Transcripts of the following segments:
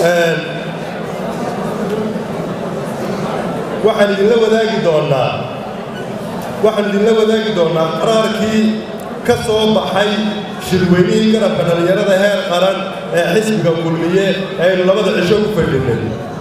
waxaan idinla wadaagi doonnaa waxaan idinla wadaagi doonnaa qaraarkii ka soo baxay shirweynihii garabka dhallinyarada heer qaran ee xisbiga kulmiye aynu labada cisho u fadhinay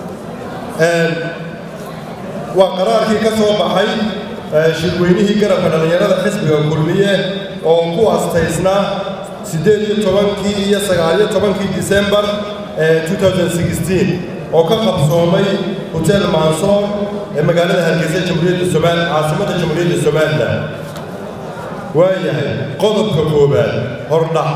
waa qaraarkii ka soo baxay shirweynihii garabka dhallinyarada xisbiga kulmiye oo ku astaysnaa siddeed iyo tobankii iyo sagaaliyo tobankii disembar oo ka qabsoomay hotel mansoor ee magaalada hargeysa jamhuuriyadda somaal caasimadda jamhuuriyadda somalilan waayahay qodobka koowaad hordhac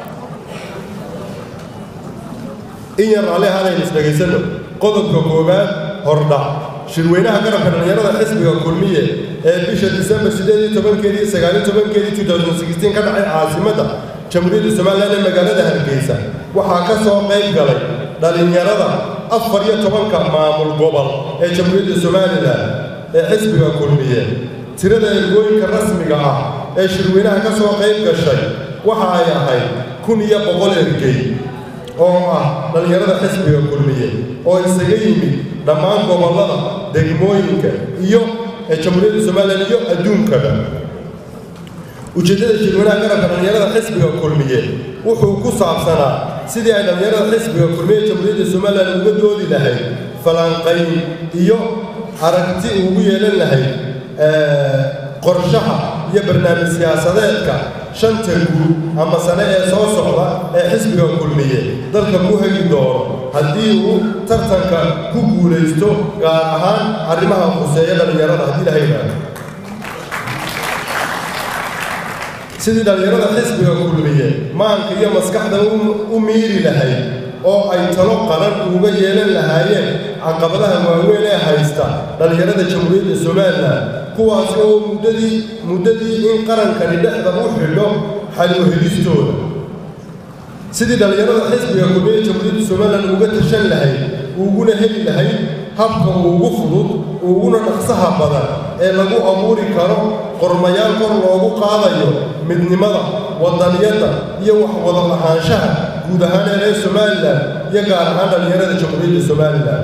in yar raalli ahaanaynu isdhegaysanno qodobka koowaad hordhac shirweynaha garabka dhallinyarada xisbiga kulmiye ee bisha disembar siddeed iyo tobankeedii sagaaliyo tobankeedii ka dhacay caasimadda jamhuuriyadda somalilan ee magaalada hargeysa waxaa ka soo qayb galay dhallinyarada afar iyo tobanka maamul gobol ee jamhuuriyadda somalilan ee xisbiga kulmiye tirada ergooyinka rasmiga ah ee shirweynaha ka soo qayb gashay waxa ay ahayd kun iyo boqol ergey oo ah dhallinyarada xisbiga kulmiye oo isaga yimid dhammaan gobollada degmooyinka iyo ee jamhuuriyadda somalilan iyo adduunkaba ujeeddada shirweynaha garabka dhallinyarada xisbiga kulmiye wuxuu ku saabsanaa sidii ay dhallinyarada xisbiga kulmiye jamhuuriyadda somalilan uga doodi lahayd falanqayn iyo aragti ugu yeelan lahayd qorshaha iyo barnaamij siyaasadeedka shanta guud ama sane ee soo socda ee xisbiga kulmiye dalka ku hegi doono haddii uu tartanka ku guulaysto gaar ahaan arrimaha khuseeya dhallinyarada haddii la haydhaado sidii dhallinyarada xisbiga kulmiye maanka iyo maskaxdan u miiri lahayd oo ay talo qaran uga yeelan lahaayeen caqabadaha waaweyn ee haysta dhallinyarada jamhuuriyadda somalilan kuwaas oo muddadii muddadii in qarankani dhexda u xidho xalwahelistooda sidii dhallinyarada xisbiga kulmiye jamhuuriyadda somalilan uga tashan lahayd uguna heli lahayd habka ugu fudud uguna dhaqsaha badan ee lagu abuuri karo qormayaal kor loogu qaadayo midnimada wadaniyadda iyo wax wada lahaanshaha guud ahaan ee reer somalilan iyo gaar ahaan dhallinyarada jamhuuriyadda somalilan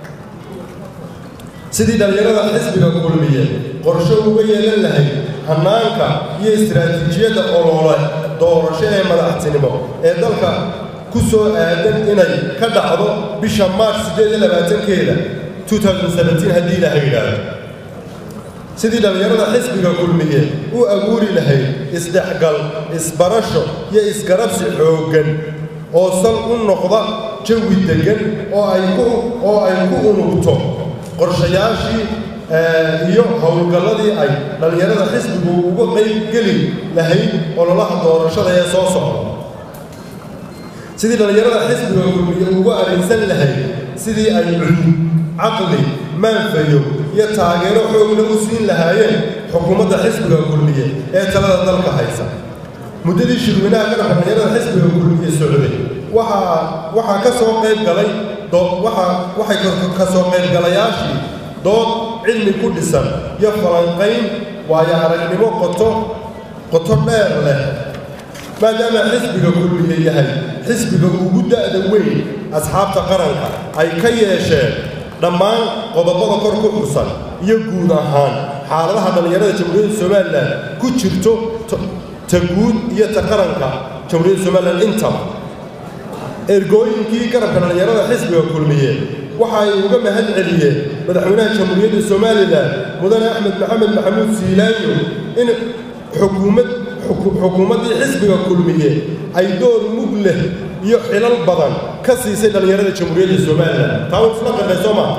sidii dhallinyarada xisbiga kulmiye qorsho uga yeelan lahayd hannaanka iyo istiraatiijiyadda olole doorasho ee madaxtinimo ee dalka ku soo aadan inay ka dhacdo bisha maarch siddeed iyo labaatankeeda haddii ilaha yidhaahdo sidii dhallinyarada xisbiga kulmiye u abuuri lahayd isdhexgal isbarasho iyo isgarabsi xooggan oo sal u noqda jawi deggan oo ay ku unugto qorshayaashii iyo howlgalladii ay dhallinyarada xisbigu uga qayb geli lahayd ololaha doorashada ee soo socda sidii dhallinyarada xisbiga kulmiye uga arrinsan lahayd sidii ay cudub caqli maanfayo iyo taageero xoogna u siin lahaayeen xukuumadda xisbiga kulmiye ee talada dalka haysa muddadii shirweynaha garabka dhallinyarada xisbiga kulmiye socday waxaa waxaa ka soo qayb galay waxay ka soo qaybgalayaashii dood cilmi ku dhisan iyo falanqayn waayo aragnimo qoto qoto dheer leh maadaama xisbiga kulmiye yahay xisbiga ugu da'da weyn asxaabta qaranka ay ka yeesheen dhammaan qodobada kor ku xusan iyo guud ahaan xaaladaha dhallinyarada jamhuuriyadda somalilan ku jirto ta guud iyo ta qaranka jamhuuriyadda somalilan intaba ergooyinkii garabka dhallinyarada xisbiga kulmiye waxa ay uga mahad celiyeen madaxweynaha jamhuuriyadda somalilan mudane axmed maxamed maxamuud siilaanyo in xukuumad xukuumaddii xisbiga kulmiye ay door mug leh iyo xilal badan ka siisay dhallinyarada jamhuuriyadda somalilan taa uu isla qirnay soo maa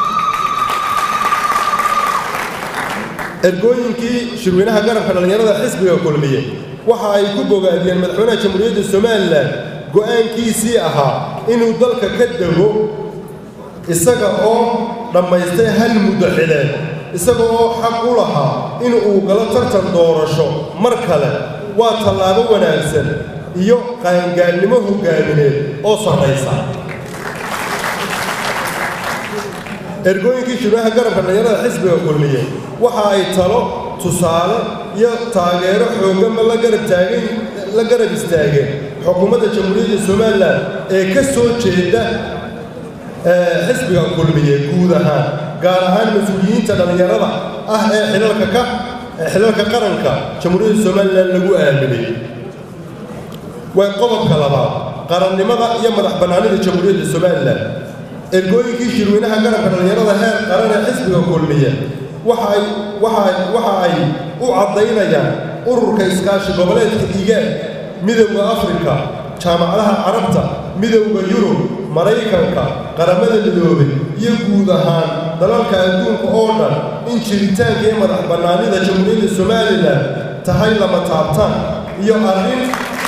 ergooyinkii shirweynaha garabka dhallinyarada xisbiga kulmiye waxa ay ku bogaadiyeen madaxweynaha jamhuuriyadda somalilan go'aankiisii ahaa inuu dalka ka dego isaga oo dhammaystay hal muddo xileed isaga oo xaq u lahaa in uu galo tartan doorasho mar kale waa tallaabo wanaagsan iyo qaangaannimo hoggaamineed oo sarraysa ergooyinkii shirwaha garabka dhallinyarada xisbiga kulmiye waxa ay talo tusaale iyo taageero xoogganba la garab taageen la garab istaageen xukuumadda jamhuuriyadda somalilan ee ka soo jeeda xisbiga kulmiye guud ahaan gaar ahaan mas-uuliyiinta dhallinyarada ah ee xilalka ka xilalka qaranka jamhuuriyadda somalilan lagu aaminay way qodobka labaad qarannimada iyo madax bannaanida jamhuuriyadda somalilan ergooyinkii shirweynaha garabka dhallinyarada heer qaran ee xisbiga kulmiye waxaay waxa waxa ay u caddaynayaan ururka iskaashi goboleedka igaad midowda afrika jaamacadaha carabta midowda yurub maraykanka qaramada midoobay iyo guud ahaan dalalka adduunka oo dhan in jiritaanka iyo madax bannaanida jamhuuriyadda somalilan tahay lama taabtaan iyo arrin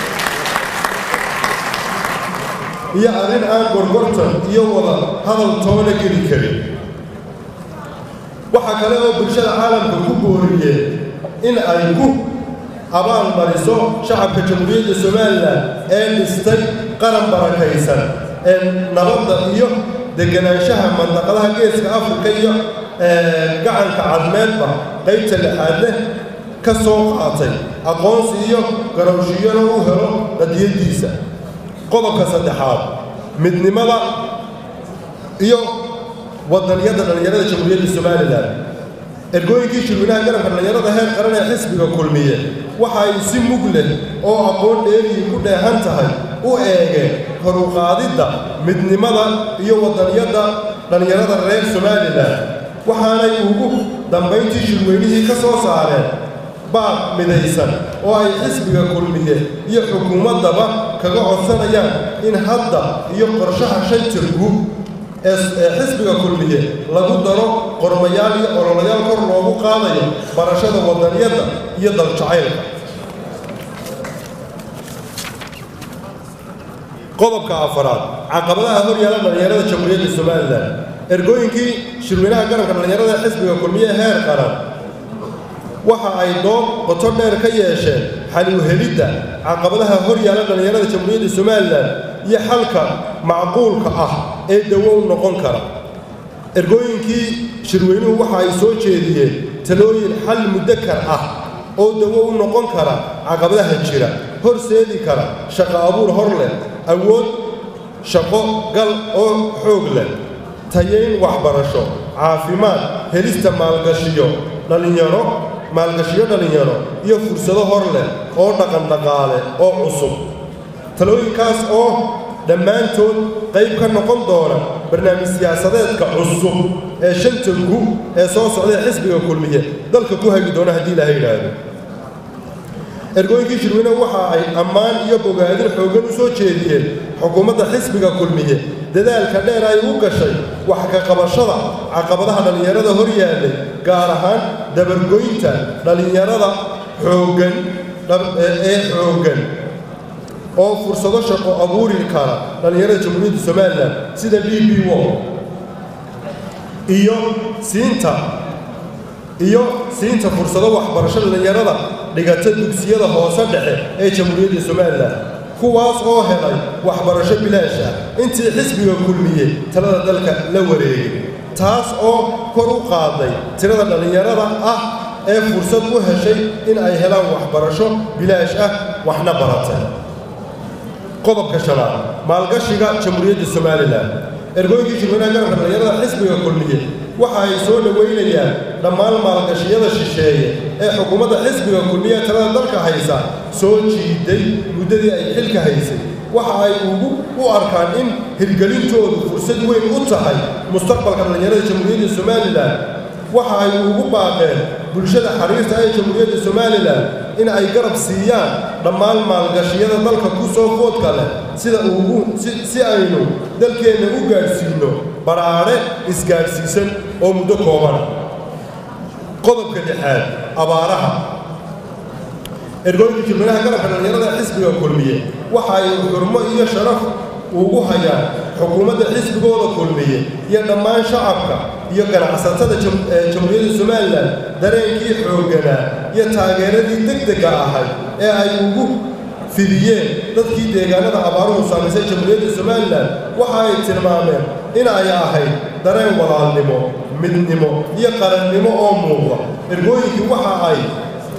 iyo arrin aan gorgortan iyo wada hadal toona geli karin waxaa kale oo bulshada caalamka ku booriyeen in ay ku abaal mariso shacabka jamhuuriyadda somalilan ee dhistay qaran barakaysan ee nabadda iyo deganaanshaha mandaqadaha geeska afrika iyo gacanka cadmeedba qaybta lixaad leh ka soo qaatay aqoonsi iyo garowshiyana u helo qadiyaddiisa qodobka saddexaad midnimada iyo wadaniyadda dhallinyarada jamhuuriyadda somalilan ergooyinkii shirweynaha garabka dhallinyarada heer qaran ee xisbiga kulmiye waxa ay si mug leh oo aqoon dheerihii ku dheehan tahay u eegeen kor u qaadidda midnimada iyo wadaniyadda dhallinyarada reer somalilan waxaanay ugu dambayntii shirweynihii ka soo saareen baaq midaysan oo ay xisbiga kulmiye iyo xukuumaddaba kaga codsanayaan in hadda iyo qorshaha shantirku ee xisbiga kulmiye lagu daro qormayaal iyo ololayaal kor loogu qaadayo barashada wadaniyadda iyo daljacaylka qodobka afaraad caqabadaha hor yaala dhallinyarada jamhuuriyadda somalilan ergooyinkii shirweynaha garabka dhallinyarada xisbiga kulmiye heer qaran waxa ay dood qoto dheer ka yeesheen xal u helidda caqabadaha hor yaala dhallinyarada jamhuuriyadda somalilan iyo xalka macquulka ah ee dawo u noqon kara ergooyinkii shirweynuhu waxa ay soo jeediyeen talooyin xal muddakar ah oo dawo u noqon kara caqabadaha jira horseedi kara shaqo abuur hor leh awood shaqo gal oo xoog leh tayayn waxbarasho caafimaad helista maalgashiyo dhallinyaro maalgashiyo dhallinyaro iyo fursado hor leh oo dhaqan dhaqaale oo cusub talooyinkaas oo dhammaantood qayb ka noqon doona barnaamij siyaasadeedka cusub ee shanta gu ee soo socdae xisbiga kulmiye dalka ku hagi doona haddii ilaha yidhaahdo ergooyinkii shirweyne waxa ay ammaan iyo bogaadin xooggan u soo jeediyeen xukuumadda xisbiga kulmiye dadaalka dheer ay u gashay wax ka qabashada caqabadaha dhallinyarada hor yaallay gaar ahaan dabargoynta dhallinyarada xooggan ee xooggan oo fursado shaqo abuuri kara dhallinyarada jamhuuriyadda somalilan sida b b wo iyo siinta iyo siinta fursado waxbarasho dhallinyarada dhigata dugsiyada hoose dhexe ee jamhuuriyadda somalilan kuwaas oo helay waxbarasho bilaash ah intii xisbiga kulmiye talada dalka la wareegay taas oo kor u qaaday tirada dhallinyarada ah ee fursad u heshay in ay helaan waxbarasho bilaash ah waxna baratay qodobka shanaad maalgashiga jamhuuriyadda somalilan ergooyinkii shirweynaha garabka dhallinyarada xisbiga kulmiye waxa ay soo dhoweynayaan dhammaan maalgashiyada shisheeye ee xukuumadda xisbiga kulmiye talada dalka haysa soo jiiday muddadii ay xilka haysay waxa ay ugu u arkaan in hirgelintoodu fursad weyn u tahay mustaqbalka dhallinyarada jamhuuriyadda somalilan waxa ay ugu baaqeen bulshada xariirta ee jamhuuriyadda somalilan in ay garab siiyaan dhammaan maalgashiyada dalka ku soo foodka leh sida ugu si aynu dalkeenna u gaadhsiinno baraadhe isgaadhsiisan oo muddo kooban qodobka lixaad abaaraha ergooyinka jirmanaha garabka dhallinyarada xisbiga kulmiye waxa ay xurmo iyo sharaf ugu hayaan xukuumadda xisbigooda kulmiye iyo dhammaan shacabka iyo ganacsatada jamhuuriyadda somalilan dareenkii xoogganaa iyo taageeradii degdega ahayd ee ay ugu fidiyeen dadkii deegaanada abaaruhu saamaysay jamhuuriyadda somalilan waxa ay tilmaameen in ay ahayd dareen walaalnimo midnimo iyo qarannimo oo muuqda ergooyinkii waxa ay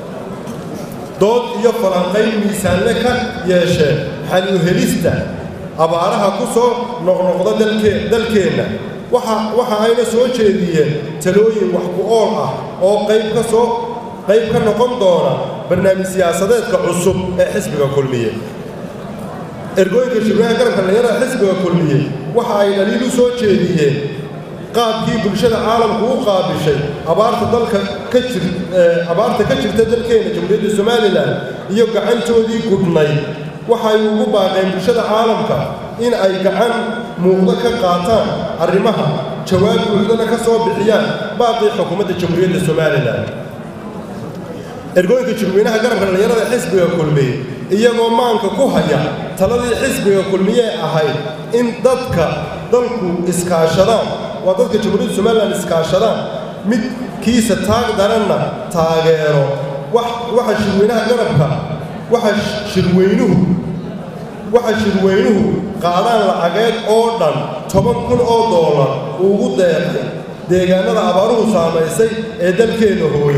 dood iyo falanqayn miisaanle ka yeesheen xal u helista abaaraha ku soo noqnoqda dalkeenna waxa ayna soo jeediyeen talooyin wax ku ool ah oo qayb ka soo qayb ka noqon doona barnaamij siyaasadeedka cusub ee xisbiga kulmiye ergooyinka shirweynaha garabka dhalinyarada xisbiga kulmiye waxa ay dhaliil u soo jeediyeen qaabkii bulshada caalamku u qaabishay abaarta dalka ka jir abaarta ka jirta dalkeena jamhuuriyadda somalilan iyo gacantoodii gudhnayd waxay ugu baaqeen bulshada caalamka in ay gacan muuqdo ka qaataan arrimaha jawaab buuxdana ka soo bixiyaan baaqii xukuumadda jamhuuriyadda somalilan ergooyinka shirweynaha garabka dhalinyarada xisbiga kulmiye iyagoo maanka ku haya taladii xisbiga kulmiyee ahayd in dadka dalku iskaashadaan waa dadka jamhuuriyadda somalilan iskaashadaan midkiisa taag daranna taageero waxa shirweynaha garabka waxa shirweynuhu waxa shirweynuhu qaadaan lacageed oo dhan toban kun oo doolar ugu deeqay deegaanada abaaruhu saamaysay ee dalkeenna hooyo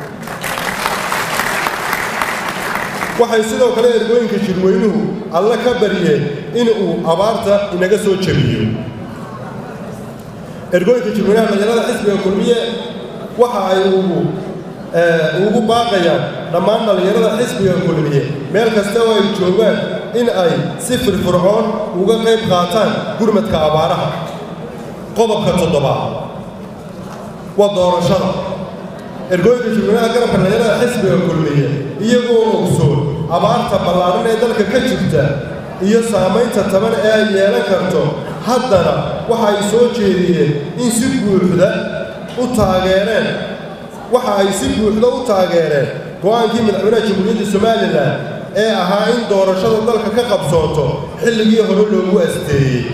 waxay sidoo kale ergooyinka shirweynuhu alle ka baryeen in uu abaarta inaga soo jebiyo ergooyinka shirweynaha dhalinyarada xisbiga kulmiye waxa ay ugu ugu baaqayaan dhammaan dhallinyarada xisbiga kulmiye meel kasta oo ay joogaan in ay si firfircoon uga qayb qaataan gurmadka abaaraha qodobka toddobaad waa doorashada ergooyinka shirweynaha garabka dhalinyarada xisbiga kulmiye iyagoo ogsoon abaarta ballaaran ee dalka ka jirta iyo saamaynta taban ee ay yeelan karto haddana waxa ay soo jeediyeen in si buuxda u taageereen waxa ay si buuxda u taageereen go-aankii madaxweynaha jamhuuriyadda somalilan ee ahaa in doorashada dalka ka qabsoonto xilligii hore loogu asteeyey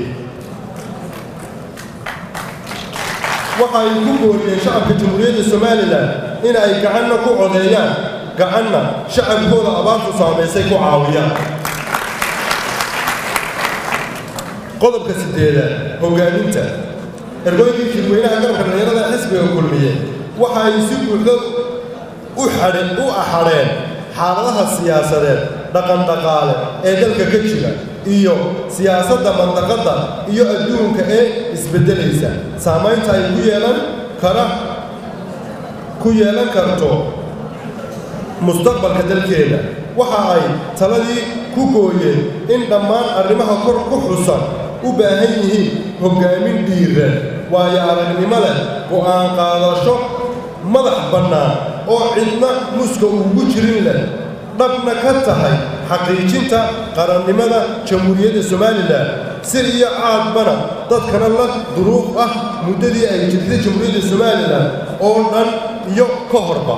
waxa ay ku booriyeen shacabka jamhuuriyadda somalilan in ay gacanna ku codeeyaan gacanna shacabkooda abaartu saamaysay ku caawiyaan qodobka siddeedaad hoggaaminta ergooyinkii shirweynaha garabka dhalinyarada xisbiga kulmiye waxa ay si buuxda u xadhen u axadheen xaaladaha siyaasadeed dhaqandhaqaale ee dalka ka jira iyo siyaasadda mandaqadda iyo adduunka ee isbeddelaysa saamaynta ay ku yeelan kara ku yeelan karto mustaqbalka dalkeeda waxa ay taladii ku gooyeen in dhammaan arrimaha kor ku xusan u baahan yihiin hoggaamin dhiiran waayo aragnimo leh go'aan qaadasho madax bannaan oo cidna muska ugu jirin leh dhabna ka tahay xaqiijinta qarannimada jamhuuriyadda somalilan sir iyo caadbana dadkana la duruuf ah muddadii ay jirtay jamhuuriyadda somalilan oo dhan iyo ka horba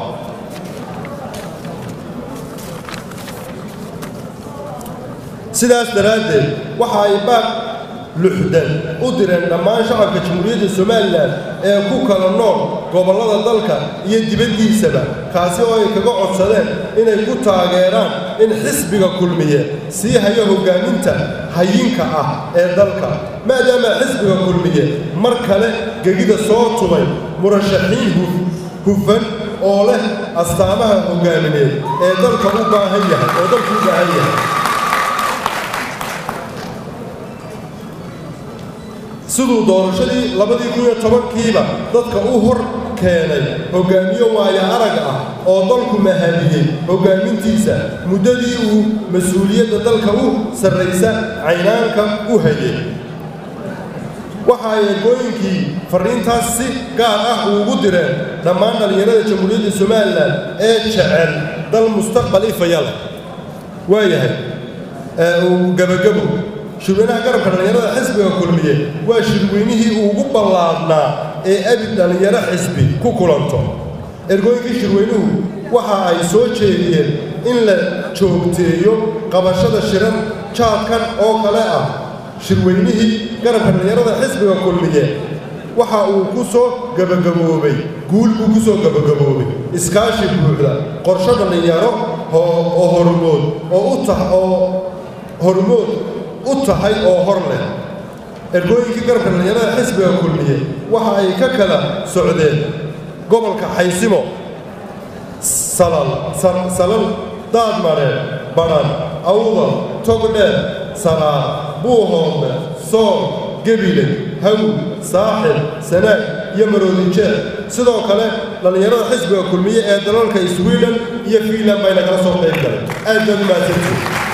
sidaas daraaddeed waxa ay baaq luxdan u direen dhammaan shacabka jamhuuriyadda somalilan ee ku kala nool gobollada dalka iyo dibaddiisaba kaasi oo ay kaga codsadeen inay ku taageeraan in xisbiga kulmiye sii hayo hoggaaminta hayinka ah ee dalka maadaama xisbiga kulmiye mar kale gegida soo tubay murashaxiin hufan oo leh astaamaha hoggaamineed ee dalka u baahan yahay oo dalku u baahan yahay siduu doorashadii labadii kun iyo tobankiiba dadka u hor keenay hoggaamiyo waaya arag ah oo dalku mahadiyey hoggaamintiisa muddadii uu mas-uuliyadda dalka u sarraysa caynaanka u hayay waxa ay ergooyinkii farriintaas si gaar ah ugu direen dhammaan dhallinyarada jamhuuriyadda somalilan ee jecel dal mustaqbal ifaya leh waayahay gabagabo shirweynaha garabka dhallinyarada xisbiga kulmiye waa shirweynihii ugu ballaadnaa ee abid dhallinyaro xisbi ku kulanto ergooyinkii shirweynuhu waxa ay soo jeediyeen in la joogteeyo qabashada shiran jaadkan oo kale ah shirweynihii garabka dhallinyarada xisbiga kulmiye waxa uu ku soo gabagaboobay guul buu ku soo gabagaboobay iskaashi buuxda qorsho dhallinyaro oo hormood oo u tah oo hormood u tahay oo hor leh ergooyinkii garabka dhallinyarada xisbiga kulmiye waxa ay ka kala socdeen gobolka xaysimo salal salal daadmareen badhan awdal togdheer saraar buuhoodle sool gebile haw saaxib sanaag iyo maroodijeer sidoo kale dhallinyarada xisbiga kulmiye ee dalalka sweden iyo fiinland bayna kala soo qayb galeen aad baad u mahadsantihin